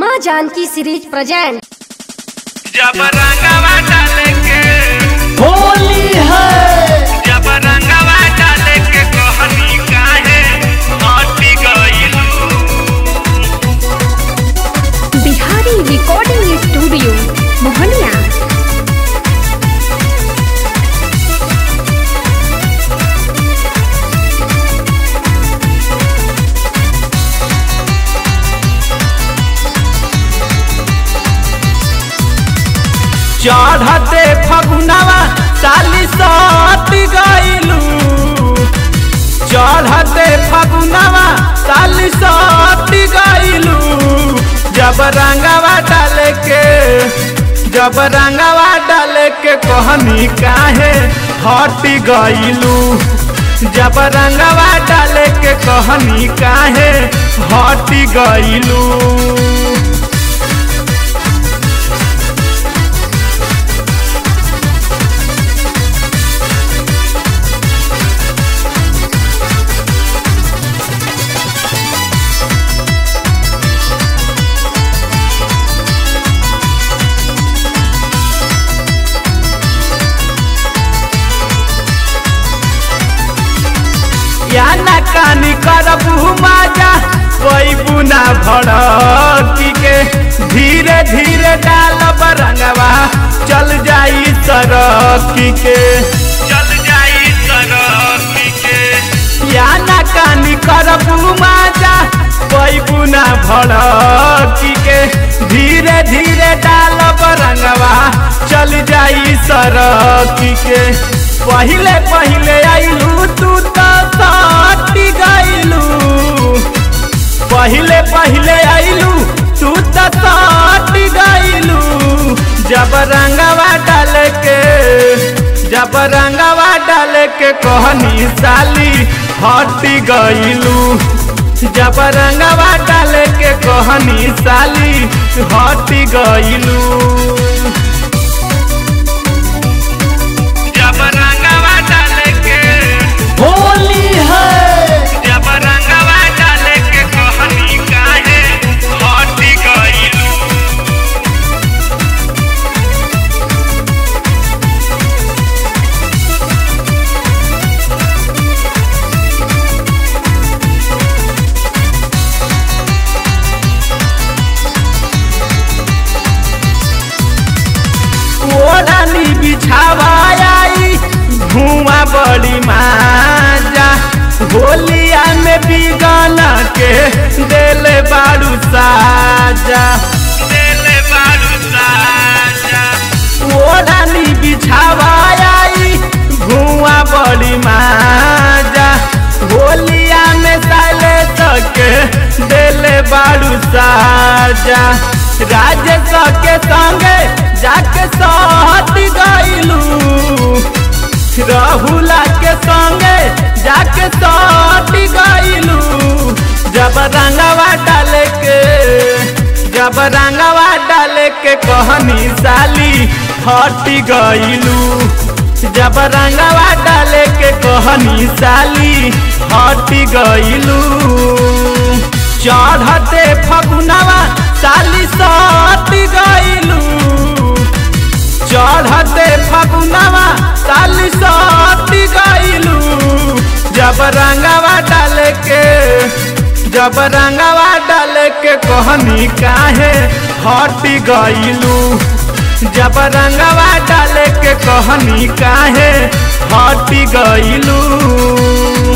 माँ Janaki series present जब रंगवा डाले के होली है जब रंगवा डाले के कहनी काहे हटी गइलू बिहारी रिकॉर्डिंग स्टूडियो मोहनिया चढ़ते फगुनवा साली सट गइलू चढ़ते फगुनवा साली सट गइलू जब रंगवा डाले के जब रंगवा डाले के कहनी काहे हट गइलू जब रंगवा डाले के कहनी काहे हट गइलू या ना कानी करबू माजा कोई बुना भड़की के धीरे धीरे डालब रंगवा चल जाई सरकी के चल जाई तरफी के या ना कानी करबू माजा कोई बुना भड़की के धीरे धीरे डालब रंगवा चल जाई सरकी के पहिले पहिले आइलू तू तो साटी गइलू पहिले पहिले आइलू तू तो साटी गइलू जब रंगवा डाल के जब रंगवा डाल के कहनी साली हटी गइलू जब रंगवा डाल के कहनी साली हटी गइलू जब रंगवा डाले के होली है जब रंगवा डाले के कहनी काहे हटी गइलू ओढ़नी बिछावा आई धुआं बड़ी माजा होलिया में बिगन के देले बारू साजा देले बारू साजा ओढ़नी बिछावा आई धुआं बड़ी माजा होलिया में साले तक देले बारू साजा राजेश के संगे जाके सहट गइलू राहुला के संगे जाके सहट गइलू जब रंगवा डाले के जब रंगवा डाले के कहनी साली हट गइलू जब रंगवा डाले के कहनी साली हट गइलू चढ़ते फगुनवा साली सट गइलू चढ़ते फगुनवा साली सट गइलू जब रंगवा डाले के जब रंगवा डाले के कहनी काहे हट गइलू जब रंगवा डाले के कहनी काहे हट गइलू